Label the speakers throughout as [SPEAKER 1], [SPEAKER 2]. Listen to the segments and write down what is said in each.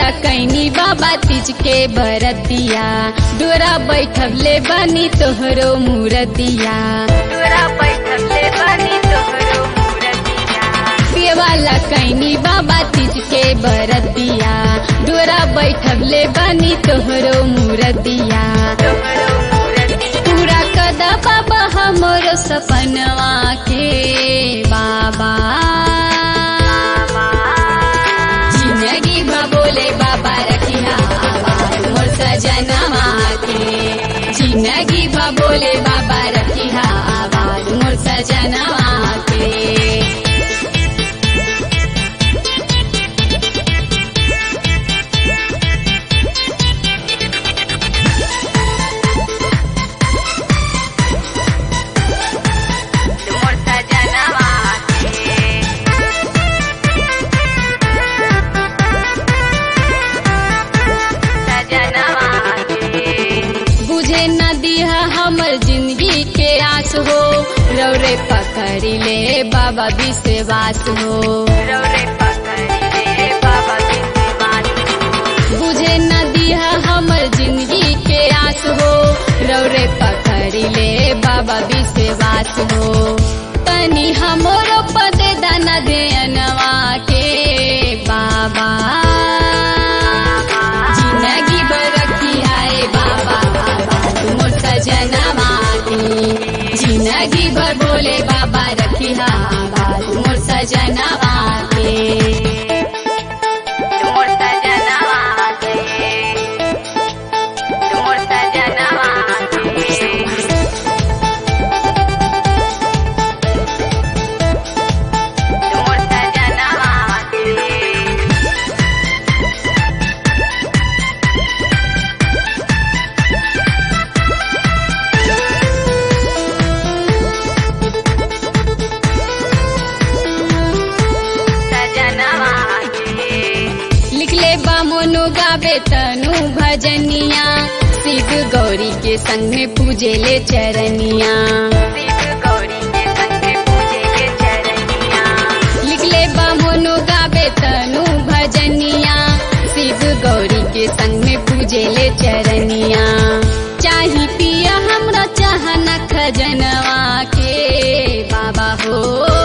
[SPEAKER 1] कैनी बाबा तीज के बरतिया डोरा बैठले बनी तोहरो मूरतिया
[SPEAKER 2] तोरा बैठले बनी तोहरो मूरतिया
[SPEAKER 1] वाला कैनी बाबा तीज के बरतिया डोरा बैठले बनी तोहरो मूरतिया
[SPEAKER 2] तोहरो मूरतिया
[SPEAKER 1] पूरा कदा बाबा हमरो सपनवा के बाबा जिंदगी भा बोले बाबा रखिया आवाज मोर सजनवा के जिंदगी भा बोले बाबा रखिया आवाज मोर सजनवा के
[SPEAKER 2] मोर सजनवा के सजनवा के
[SPEAKER 1] बुझे न दिया हमर जिंदगी के आस हो रौरे पकड़ी ले बाबा विश्वास हो
[SPEAKER 2] रौरे पकड़ी ले बाबा विश्वास
[SPEAKER 1] बुझे न दिया हमर जिंदगी के आस हो रौरे पकड़ी ले बाबा विश्वास हो तनी हमरो पद दाना दे अनवा के बाबा जिंदगी भर रखियाए बाबा मोर सजनवा के जिंदगी भर बोले बाबा रखिया मोर सजनवा के
[SPEAKER 2] मोर सजनवा के मोर सजनवा के मोर सजनवा के सजनवा के
[SPEAKER 1] लिखले बा मोनु गावे तनु भजनिया शिव गौरी के संग में पूजे ले चरनिया
[SPEAKER 2] शिव गौरी के संग पूजे के चरनिया
[SPEAKER 1] लिखले बा मोनु गावे तनु भजनिया शिव गौरी के संग में पूजे ले चरनिया चाही पिया हमरा चाहना खजनवा के बाबा हो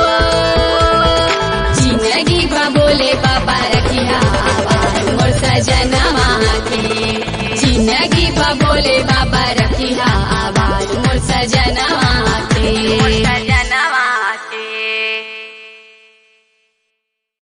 [SPEAKER 1] जिंदगी बा बोले बाबा रखिया आवाज मोर सजनवा के जिंदगी बा बोले बाबा